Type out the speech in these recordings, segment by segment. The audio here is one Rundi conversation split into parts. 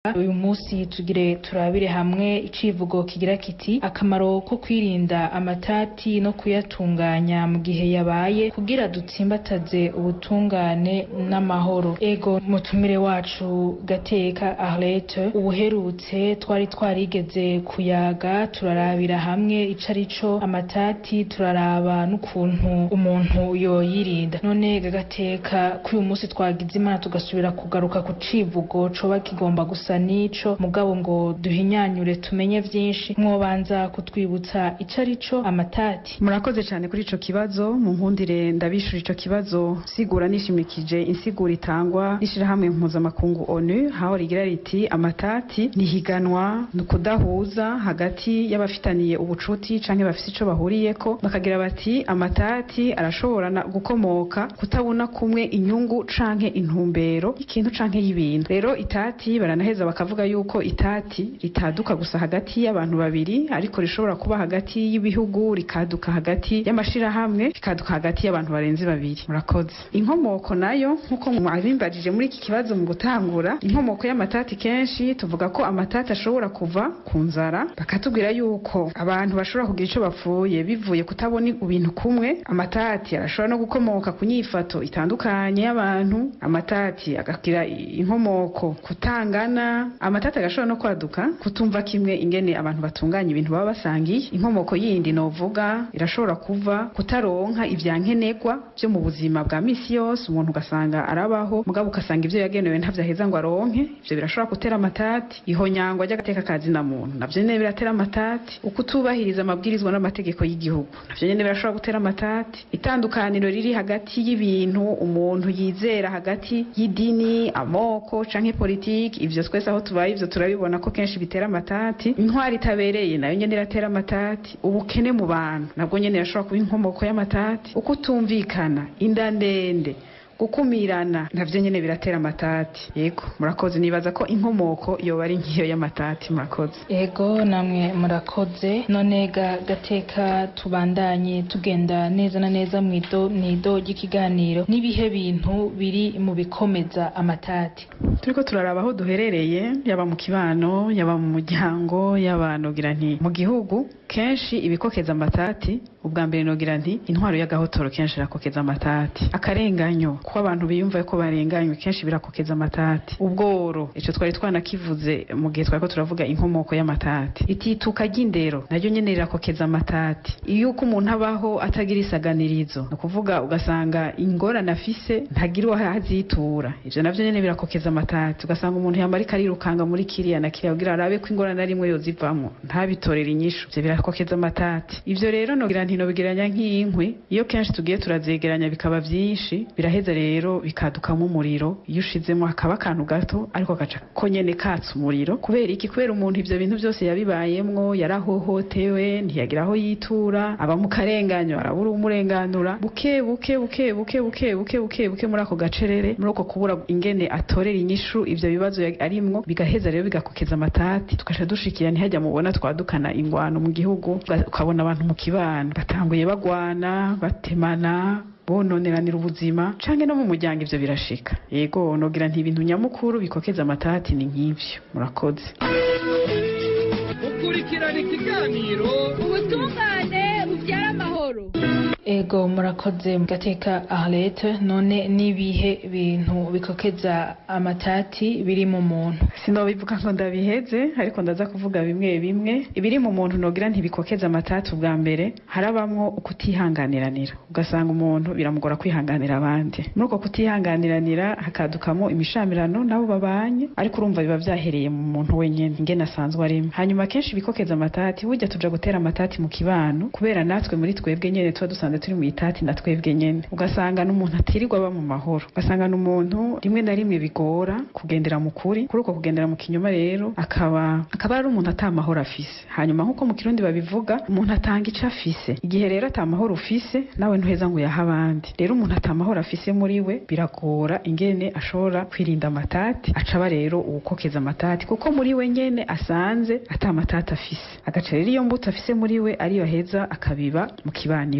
uyu munsi tugire turabire hamwe icivugo kigira kiti akamaro ko kwirinda amatati no kuyatunganya mu gihe yabaye kugira dutsimbataze ubutungane n'amahoro ego mutumire wacu gateka Arlette ubuherutse twari twarigeze kuyaga turarabira hamwe ico arico amatati turaraba n'ukuntu umuntu yoyirinda none gagateka kuri uyu munsi twagize imana tugasubira kugaruka ku civugo coba kigomba gusa nico mugabo ngo duhinyanyure tumenye vyinshi mwobanza kutwibutsa ico arico amatati murakoze cyane kuri ico kibazo mu nkundire ndabishura ico kibazo sigura nishimikije insiguro itangwa n'ishirahamwe mpuzamakungu onu haho rigira riti amatati nihiganwa ni ukudahuza hagati y'abafitaniye ubucuti canke bafise ico bahuriyeko bakagira bati amatati arashobora na- gukomoka kutabona kumwe inyungu canke intumbero y'ikintu canke y'ibintu rero itati baranaheza bakavuga yuko itati ritaduka gusa hagati y'abantu babiri ariko rishobora kuba hagati y'ibihugu rikaduka hagati y'amashirahamwe rikaduka hagati y'abantu barenze babiri murakoze inkomoko nayo nk'uko mwabimbajije muri iki kibazo mu gutangura inkomoko y'amatati kenshi tuvuga ko amatati ashobora kuva ku nzara bakatubwira yuko abantu bashobora kugira ico bapfuye bivuye kutabona ibintu kumwe amatati arashobora no gukomoka ku nyifato itandukanye y'abantu amatati agagira inkomoko kutangana amatati agashobora no kwaduka kutumva kimwe ingene abantu batunganya ibintu baba basangiye inkomoko yindi novuga irashobora kuva kutaronka ivyankenerwa vyo mu buzima bwa misi yose umuntu ugasanga arabaho mugabo ugasanga ivyo yagenewe ntavyo aheza ngo aronke ivyo birashobora gutera amatati ihonyangwa ry'agateka kazi na muntu navyo nyene biratera amatati ukutubahiriza amabwirizwa n'amategeko y'igihugu navyo nyene birashobora gutera amatati itandukaniro riri hagati y'ibintu umuntu yizera hagati y'idini amoko canke politiki ivyo twese aho tubaye ivyo turabibona ko kenshi bitera amatati intwari itabereye nayo nyene iratera amatati ubukene mu bantu nabwo nyene irashobora kuba inkomoko y'amatati ukutumvikana inda ndende gukumirana navyo nyene biratera amatati yego murakoze nibaza ko inkomoko yoba ari nkiyo y'amatati murakoze ego namwe murakoze none ga gateka tubandanye tugenda neza na neza mwido mwido ry'ikiganiro n'ibihe bintu biri mu bikomeza amatati turiko turaraba aho duherereye yaba mu kibano yaba mu muryango yaba nogira nti mu gihugu kenshi ibikokeza amatati ubwa mbere nogira nti intwaro y'agahotoro kenshi irakokeza amatati akarenganyo kuko abantu biyumva ko barenganywe kenshi birakokeza amatati ubworo ico twari twanakivuze mu gihe twariko turavuga inkomoko y'amatati itituka ry'indero naryo nyene rirakokeza amatati iyo uko umuntu abaho atagira isaganirizo ni ukuvuga ugasanga ingorane afise ntagira uwo azitura ivyo navyo nyene birakokeza amatati ugasanga umuntu yamba ariko arirukanga muri kiriya na kiriya kugira arabe ko ingorane ari imwe yozivamwo ntabitorere inyishu ivyo birakokeza amatati ivyo rero nogira nti nobigeranya nk'inkwi iyo kenshi tugiye turazegeranya bikaba vyinshi biraheza rero bikadukamo umuriro iyo ushizemo hakaba akantu gato ariko gaca ko nyene katsa umuriro kubera iki kubera umuntu ivyo bintu byose yabibayemwo yarahohotewe ntiyagira aho yitura aba mu karenganyo arabura umurenganura buke buke buke buke buke buke buke buke muri ako gacerere muri uko kubura ingene atorera inyishu ivyo bibazo ya- arimwo bigaheza rero bigakokeza amatati tugaca dushikira ntihajya mubona twadukana ingwano mu gihugu uga- ukabona abantu mu kibano batanguye bagwana batemana bononeranira ubuzima canke no mu muryango ivyo birashika yego nogira nti ibintu nyamukuru bikokeza amatati ni nk'ivyo murakoze ukurikirana ikiganiro ubutungane bubyara amahoro ego murakoze gateka Arlette none n'ibihe bintu bikokeza amatati biri mu muntu sinobivuga ngo ndabiheze ariko ndaza kuvuga bimwe bimwe ibiri mu muntu nogira ntibikokeza amatati ubwa mbere harabamwo ukutihanganiranira ugasanga umuntu biramugora kwihanganira abandi muri uko kutihanganiranira hakadukamo imishamirano nabo babanye ariko urumva biba vyahereye mu muntu wenyene ingene asanzwe arimo hanyuma kenshi ibikokeza amatati burya tuja gutera amatati mu kibano kubera natwe muri twebwe nyene tuba dusanzwe turi mu itati na twebwe nyene ugasanga n'umuntu atirirwa aba mu mahoro ugasanga n'umuntu rimwe na rimwe bigora kugendera mu kuri kuri uko kugendera mu kinyoma rero akaba akaba ari umuntu ata mahoro afise hanyuma nk'uko mu kirundi babivuga umuntu atanga ico afise igihe rero ata mahoro ufise nawe ntuheza ngo uyahe abandi rero umuntu ata mahoro afise muri we biragora ingene ashobora kwirinda amatati acaba rero uwukokeza amatati kuko muri we nyene asanze ata matati afise agaca rero iyo mbuto afise muri we ariyo aheza akabiba mu kibani we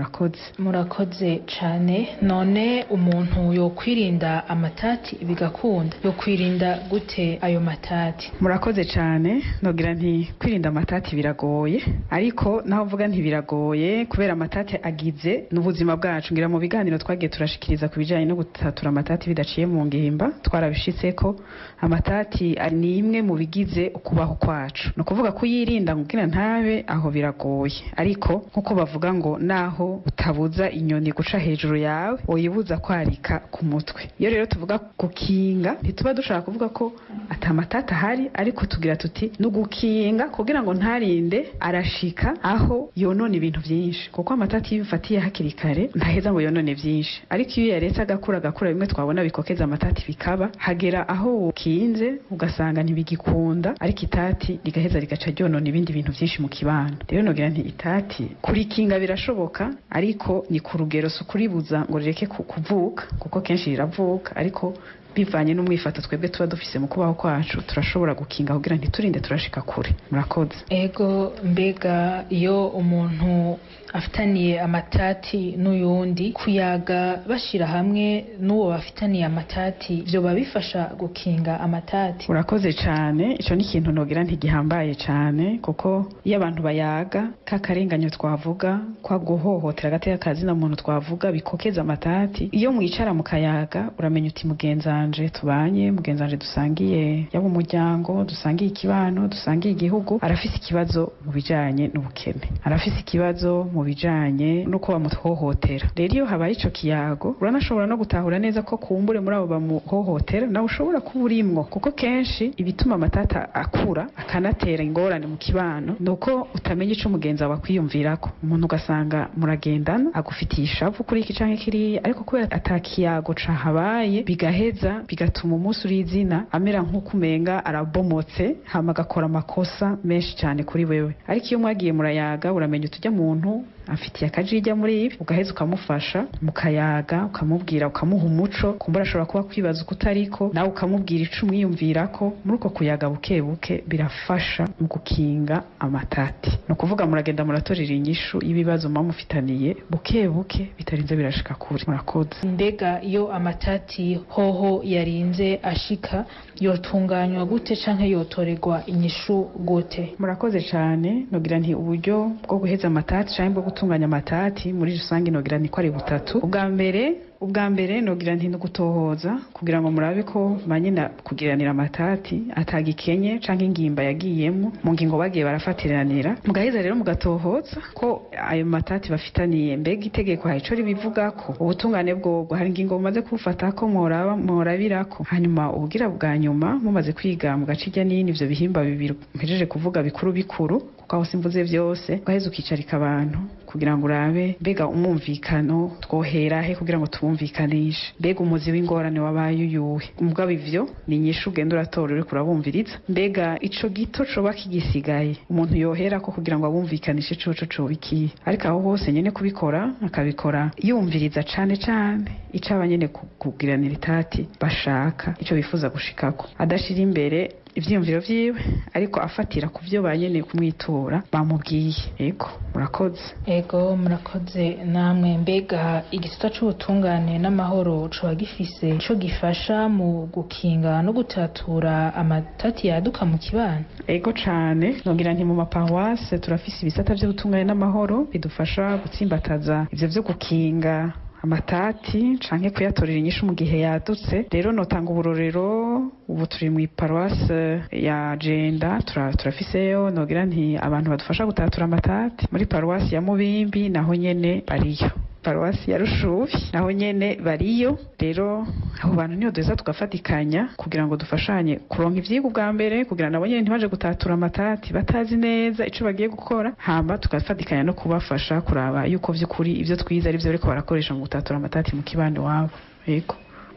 murakoze murakoze cane none umuntu yokwirinda amatati bigakunda yokwirinda gute ayo matati murakoze cyane nogira nti kwirinda amatati biragoye ariko naho mvuga ntibiragoye kubera amatati agize n'ubuzima bwacu ngira mu biganiro twagiye turashikiriza ku bijyanye no gutatura amatati bidaciye mu ngimba twarabishitse ko amatati ari ni imwe mu bigize ukubaho kwacu ni ukuvuga kuyirinda kugira ntabe aho biragoye ariko nk'uko bavuga ngo naho utabuza inyoni guca hejuru yawe uyibuza kwarika ku mutwe iyo rero tuvuga gukinga ntituba dushaka kuvuga ko atamatata ahari ariko tugira tuti ni ugukinga kugira ngo ntarinde arashika aho yonona ibintu byinshi kuko amatati iyo ufatiye hakiri kare ntaheza ngo yonone byinshi ariko iyo yaretse agakura agakura bimwe twabona bikokeza amatati bikaba hagera aho ukinze ugasanga ntibigikunda ariko itati rigaheza rigaca ryonona ibindi bintu byinshi mu kibano rero nogira nti itati kurikinga birashoboka ariko ni ku rugero si ukuribuza ngo rireke ku- kuvuka kuko kenshi riravuka ariko bivanye n'umwifato twebwe tuba dufise mu kubaho kwacu turashobora gukinga kugira ntiturinde turashika kure murakoze ego mbega iyo umuntu afitaniye amatati n'uyundi kuyaga bashira hamwe n'uwo bafitaniye amatati vyoba bifasha gukinga amatati urakoze cyane icyo ni ikintu nogira ntigihambaye cyane kuko iyo abantu bayaga ka karenganyo twavuga kwa guhohotera agateka kazina muntu twavuga bikokeza amatati iyo mwicara mukayaga uramenya uti mugenzanje tubanye mugenzanje dusangiye yaba umuryango dusangiye ikibano dusangiye igihugu arafise ikibazo mu bijanye n'ubukene arafise ikibazo mu bijanye n'uko bamuhohotera rero iyo habaye ico kiyago uranashobora no gutahura neza ko kumbure muri abo bamuhohotera nawe ushobora kuba urimwo kuko kenshi ibituma amatata akura akanatera ingorane mu kibano ni uko utamenya ico umugenzi wawe akwiyumvirako umuntu ugasanga muragendana agufitiye ishavu kuri iki canke kiriya ariko kubera ata kiyago cahabaye bigaheza bigatuma umunsi uri izina amera nk'uko umenga arabomotse hama agakora amakosa menshi cyane kuri wewe ariko iyo mwagiye murayaga uramenya utujya muntu afitiye akajijya muri ibi ugaheza ukamufasha mukayaga ukamubwira ukamuha umuco kumbura ashobora kuba kwibaza uko utariko nawe ukamubwira ico umwiyumvirako muri uko kuyaga buke buke birafasha mu gukinga amatati ni ukuvuga muragenda muratorera inyishu y'ibibazo muba mufitaniye buke buke bitarinze birashika kure murakoze mbega iyo amatati hoho yarinze ashika yotunganywa gute canke yotorerwa inyishu gute murakoze cyane nogira nti uburyo bwo guheza amatati cyangwa bwo gutunganya amatati muri rusange nogira ni ko ari butatu ubwa mbere ubwa mbere nogira nti no gutohoza kugira ngo murabe ko banyina kugiranira amatati atagikenye canke ingimba yagiyemwo mu ngingo bagiye barafatiranira mugaheza rero mugatohoza ko ayo matati bafitaniye mbega itegeko hari ico ribivugako ubutungane bwobwo hari ingingo mumaze kubufatako mworaba mworabirako hanyuma ubugira bwa nyuma mumaze kwiga mugaca irya nini ivyo bihimba bibiri mpejeje kuvuga bikuru bikuru kuko aho simvuze vyose ugaheza ukicarika abantu kugira ngo urabe mbega umwumvikano twohera he kugira ngo tuwumvikanishe mbega umuzi w'ingorane wabaye uyuhe mugabo ivyo ni inyishu ugenda uratora uriko urabumviriza mbega ico gito coba kigisigaye umuntu yoherako kugira ngo abumvikanishe coco coba ikihe ariko aho hose nyene kubikora akabikora yumviriza cane cane ico abanyene ku- kugiranira itati bashaka ico bifuza gushikako adashira imbere ivyiyumviro vyiwe ariko afatira ku vyo banyene kumwitura bamubwiye ego murakoze ego murakoze namwe mbega igisata c'ubutungane n'amahoro coba gifise ico gifasha mu gukinga no gutatura amatati yaduka mu kibano ego cane nogira nti mu maparuwase turafise ibisata vy'ubutungane n'amahoro bidufasha gutsimbataza ivyo vyo gukinga amatati canke kuyatorera inyishu mu gihe yadutse rero notanga uburorero ubu turi mu paruwase ya jenda tura- turafiseyo nogira nti abantu badufasha gutatura amatati muri paruwasi ya mubimbi naho nyene bariyo paruwasi ya rushubi naho nyene bariyo rero abo bantu niyo duheza tugafatikanya kugira ngo dufashanye kuronka ivyigwa ubwa mbere kugira nabo nyene ntibaje gutatura amatati batazi neza ico bagiye gukora hamba tugafatikanya no kubafasha kuraba yuko vy'ukuri ivyo twize ari vyo bariko barakoresha mu gutatura amatati mu kibande wabo yego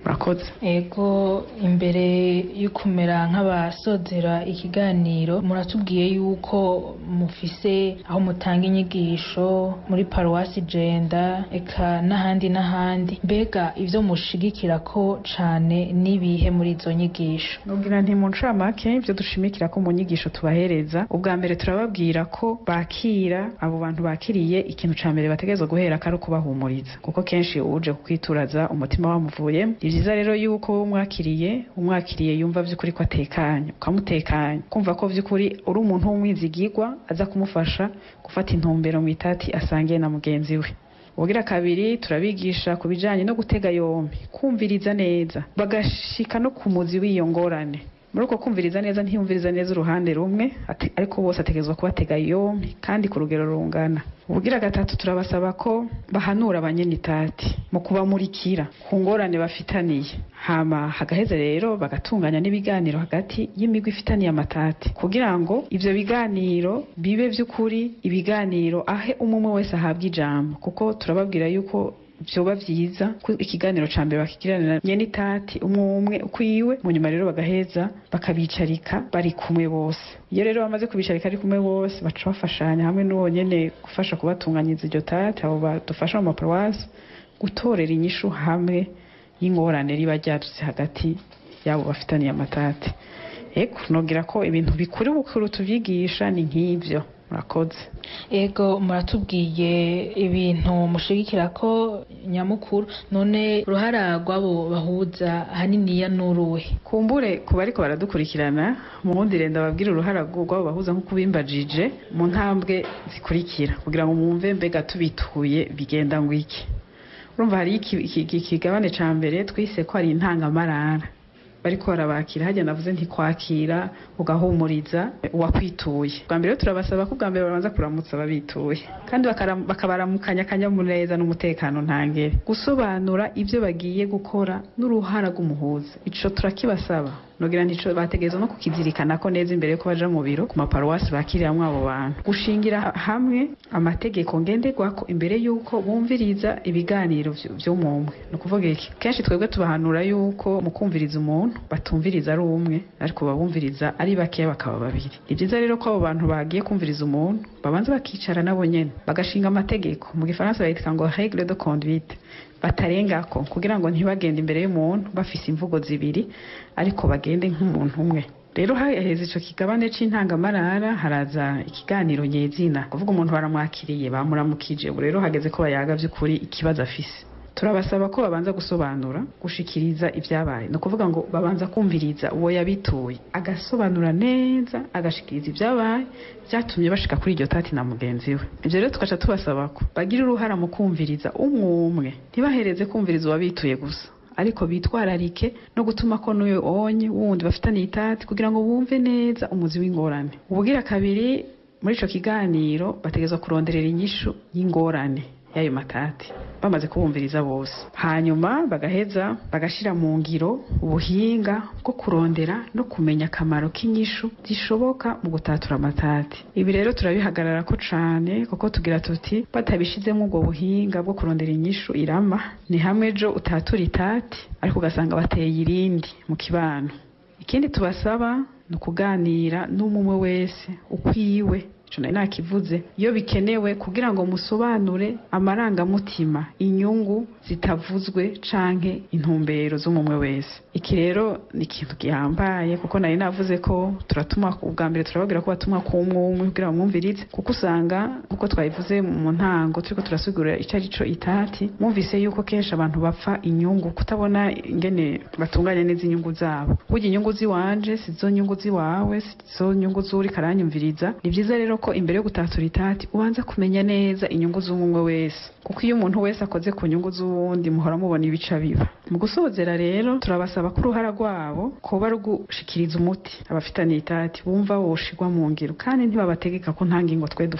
murakoze ego imbere yo kumera nk'abasozera ikiganiro muratubwiye yuko mufise aho mutanga inyigisho muri paruwasi jenda eka n'ahandi n'ahandi mbega ivyo mushigikira ko cane n'ibihe muri izo nyigisho nubwira nti mu ncamake ibyo dushimikira ko mu nyigisho tubahereza ubwa mbere turababwira ko bakira abo bantu bakiriye ikintu ca mbere bategerezwa guhera ko ari ukubahumuriza kuko kenshi uje kukwituraza umutima wamuvuye ni vyiza rero yuko wowe umwakiriye umwakiriye yumva vy'ukuri ko atekanye ukamutekanya kumva ko vy'ukuri uri umuntu w'umwizigirwa aza kumufasha gufata intumbero mu itati asangiye na mugenzi we ubugira kabiri turabigisha ku bijanye no gutega yombi kumviriza neza bagashika no ku muzi w'iyo ngorane muri uko kumviriza neza ntiyumviriza neza uruhande rumwe ate- ariko bose ategerezwa kubatega yombi kandi ku rugero rungana ubugira gatatu turabasaba ko bahanura abanyenitati mu kubamurikira ku ngorane bafitaniye hama hagaheze rero bagatunganya n'ibiganiro hagati y'imigwi ifitaniye amatati kugira ngo ivyo biganiro bibe vy'ukuri ibiganiro ahe umwe wese ahabwa ijambo kuko turababwira yuko vyoba vyiza ko ikiganiro ca mbere bakigiranira nyenitati umwe umwe ukwiwe mu nyuma rero bagaheza bakabicarika bari kumwe bose iyo rero bamaze kubicarika ari kumwe bose baca bafashanya hamwe n'uwo nyene gufasha kubatunganyiza iryo tati abo badufasha mu maparuwasi gutorera inyishu hamwe y'ingorane riba ryadutse hagati y'abo bafitaniye amatati eko nogira ko ibintu bikuru bukuru tuvyigisha ni nk'ivyo murakoze ego muratubwiye ibintu mushigikira ko nyamukuru none uruhara rw'abo bahuza haniniya n'uruhe kumbure ku bariko baradukurikirana mu wundi renda babwira uruhara rw'abo bahuza nko kubimbajije mu ntambwe zikurikira kugira ngo mwumve mbega tubituye bigenda ngo iki urumva hari iki- iki- iki- ikigabane ca mbere twise ko ari intangamarara bariko barabakira hajya navuze nti kwakira ugahumuriza uwakwituye bwa mbere rero turabasaba ko bwa mbere babanza kuramutsa ababituye kandi bakaram- bakabaramukanya akanyamuneza n'umutekano ntangere gusobanura ibyo bagiye gukora n'uruhara rw'umuhuza ico turakibasaba nogira ntico bategerezwa no kukizirikana ko neza imbere yuko baja mu biro ku maparuwasi bakiriramwo abo bantu gushingira hamwe amategeko ngenderwako imbere yuko bumviriza ibiganiro vy- vy'umumwe ni ukuvuga iki kenshi twebwe tubahanura yuko mu kumviriza umuntu batumviriza ari umwe ariko babumviriza ari bakeya bakaba babiri ni byiza rero ko abo bantu bagiye kumviriza umuntu babanza bakicara nabo nyene bagashinga amategeko mu gifaransa bayitwa ngo regle de conduite batarengako kugira ngo ntibagende imbere y'umuntu bafise imvugo zibiri ariko bagende nk'umuntu umwe rero haheze ico kigabane c'intangamarara haraza ikiganiro nyezina kuvuga umuntu baramwakiriye bamuramukije ubu rero hageze ko bayaga vy'ukuri ikibazo afise turabasaba ko babanza gusobanura gushikiriza ibyabaye ni ukuvuga ngo babanza kumviriza uwo yabituye agasobanura neza agashikiriza ibyabaye byatumye bashika kuri iryo tati na mugenzi we ibyo rero tugaca tubasaba ko bagira uruhara mu kumviriza umwe umwe ntibahereze kumviriza uwabituye gusa ariko bitwararike no gutuma ko n'uyu onye wundi bafitaniye itati kugira ngo bumve neza umuzi w'ingorane ubugira kabiri muri ico kiganiro bategerezwa kuronderera inyishu y'ingorane y'ayo matati bamaze kubumviriza bose hanyuma bagaheza bagashira mu ngiro ubuhinga bwo kurondera no kumenya akamaro k'inyishu zishoboka mu gutatura amatati ibi rero turabihagarara ko cane kuko tugira tuti batabishizemo ubwo buhinga bwo kurondera inyishu irama ni hamwe ejo utatura itati ariko ugasanga bateye irindi mu kibano ikindi tubasaba ni ukuganira n'umwe wese ukwiwe ico nari nakivuze iyo bikenewe kugira ngo musobanure amarangamutima inyungu zitavuzwe canke intumbero z'umumwe wese iki rero ni ikintu gihambaye kuko nari navuze ko turatuma ubwa mbere turababwira ko batumwa ku umwe umwe kugira ngo mwumvirize kuko usanga kuko twabivuze mu ntango turiko turasigurira ico ari co itati mwumvise yuko kenshi abantu bapfa inyungu kutabona ingene batunganya neza inyungu zabo burya inyungu ziwanje sizo nyungu ziwawe sizo nyungu zuri karanyumviriza ni vyiza rero ko imbere yo gutatura itati ubanza kumenya neza inyungu z'umwe wese kuko iyo umuntu wese akoze ku nyungu z'uwundi muhora mubona ibica biba mu gusozera rero turabasaba ko uruhara rwabo kuba ari ugushikiriza umuti abafitaniye itati bumva woshigwa mu ngiro kandi ntibabategeka ko nta ngingo twe dufata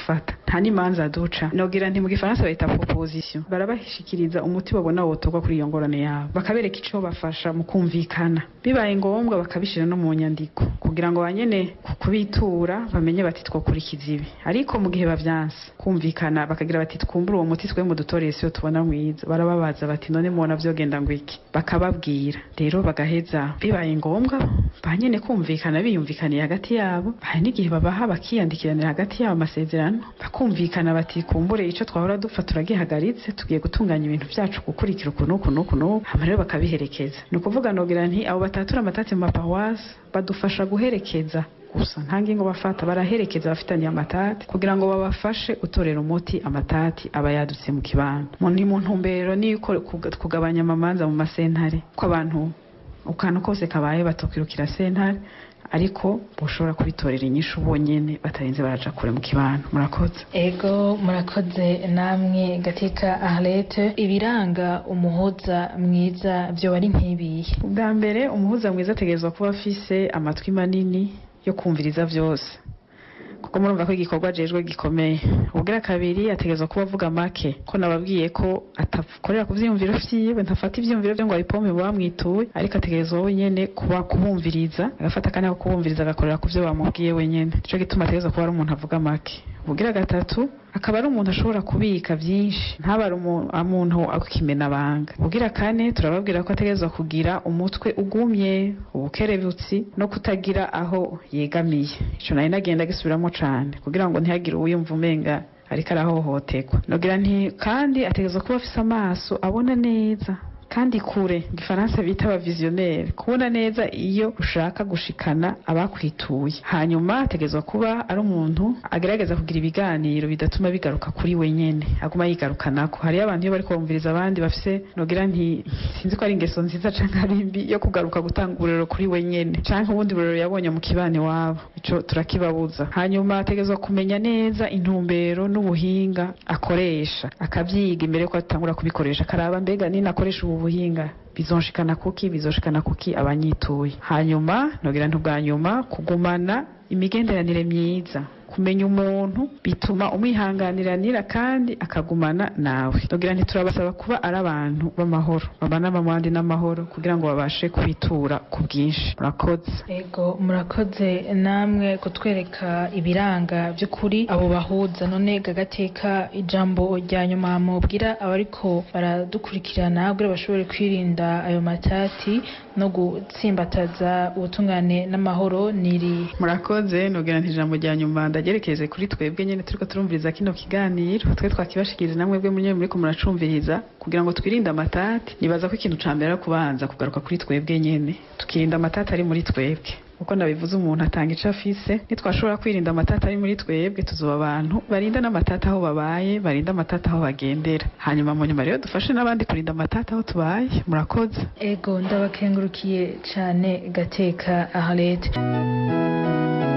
nta n'imanza duca nogira nti mu gifaransa bayita proposition barabashikiriza umuti babona wotorwa kuri iyo ngorane yabo bakabereka ico bafasha mu kumvikana bibaye ngombwa bakabishira no mu nyandiko kugira ngo banyene kubitura bamenye bati twokurikiza ibi ariko mu gihe bavyanse kumvikana bakagira bati twumbura uwo muti twe mu dutoreye siyo tubona mwiza barababaza bati none mubona vyogenda ngo iki bakababwira rero bagaheza bibaye ngombwa banyene kumvikana biyumvikaniye hagati yabo hari n'igihe babaha bakiyandikiranira hagati yabo amasezerano bakumvikana bati kumbure ico twahora dupfa turagihagaritse tugiye gutunganya ibintu vyacu gukurikira uku n'uku n'uku n'uku hama rero bakabiherekeza ni ukuvuga nogira nti abo batatura amatati mu mapawasi badufasha guherekeza gusa nta ngingo bafata baraherekeza abafitaniye amatati kugira ngo babafashe gutorera umuti amatati aba yadutse mu kibano ni mu ntumbero niko kugabanya amamanza mu masentare ko abantu ukantu kose kabaye batokirukira sentare ariko bushobora kubitorera inyishu bonyene batarinze baraja kure mu kibano murakoze ego murakoze namwe gateka arlete ibiranga umuhuza mwiza vyoba ari nk'ibihe ubwa mbere umuhuza mwiza ategerezwa kuba afise amatwi manini yo kumviriza vyose kuko murumva ko igikorwa ajejwe gikomeye ubwira kabiri ategerezwa kuba avuga make ko nababwiye ko atakorera ku vyiyumviro vyiwe ntafata ivyiyumviro vyo ngo abipompe bamwituye ariko ategerezwa wenyene kuba kubumviriza agafata akanya ko kubumviriza agakorera ku vyo bamubwiye wenyene nico gituma ategerezwa kuba ari umuntu avuga make ubwira gatatu akaba ari umuntu ashobora kubika vyinshi ntaba ari umuntu akimena banga ubwira kane turababwira ko ategerezwa kugira umutwe ugumye ubukerebutsi no kutagira aho yegamiye ico nari nagenda gisubiramo cane kugira ngo ntihagire uwiyumva umenga ariko arahohoterwa nogira nti kandi ategerezwa kuba afise amaso abona neza kandi kure gifaransa bita abavizionnaire kubona neza iyo ushaka gushikana abakwituye hanyuma ategezwa kuba ari umuntu agerageza kugira ibiganiro bidatuma bigaruka kuri wenyene aguma yigarukanako hariyo abantu iyo bariko bumviriza abandi bafise nogira nti sinzi ko ari ingeso nziza canke ari mbi yo kugaruka gutanga uburero kuri wenyene canke ubundi burero yabonye mu kibane wabo ico turakibabuza hanyuma ategezwa kumenya neza intumbero n'ubuhinga akoresha akavyiga imbere ko atangura kubikoresha akaraba mbega nini akoresha ubu buhinga bizonshikana kuki bizoshikana kuki abanyituye hanyuma nogira ntubwa nyuma kugumana imigenderanire myiza kumenya umuntu bituma umwihanganiranira kandi akagumana nawe nogira ntiturabasaba kuba ari abantu b'amahoro babana bamwandi n'amahoro kugira ngo babashe kwitura ku bwinshi murakoze ego murakoze namwe kutwereka ibiranga by'ukuri abo bahuza none gagateka ijambo rya nyuma mubwira abariko baradukurikirana kugira bashobore kwirinda ayo matati no gutsimbataza ubutungane n'amahoro niri murakoze nogira nti ijambo rya nyuma ndagerekeze kuri twebwe nyene turiko turumviriza kino kiganiro twe twakibashikirije namwe bwe munye muriko muracumviriza kugira ngo twirinde amatati nibaza ko ikintu ca mbere ari kubanza kugaruka kuri twebwe nyene tukirinda amatati ari muri twebwe uko nabivuze umuntu atanga ico afise nitwashobora kwirinda amatata ari muri twebwe tuzoba abantu barinda n'amatata aho babaye barinda amatata aho bagendera hanyuma mu nyuma rero dufashe n'abandi kurinda amatata aho tubaye murakoze ego ndabakengurukiye cane gateka aharete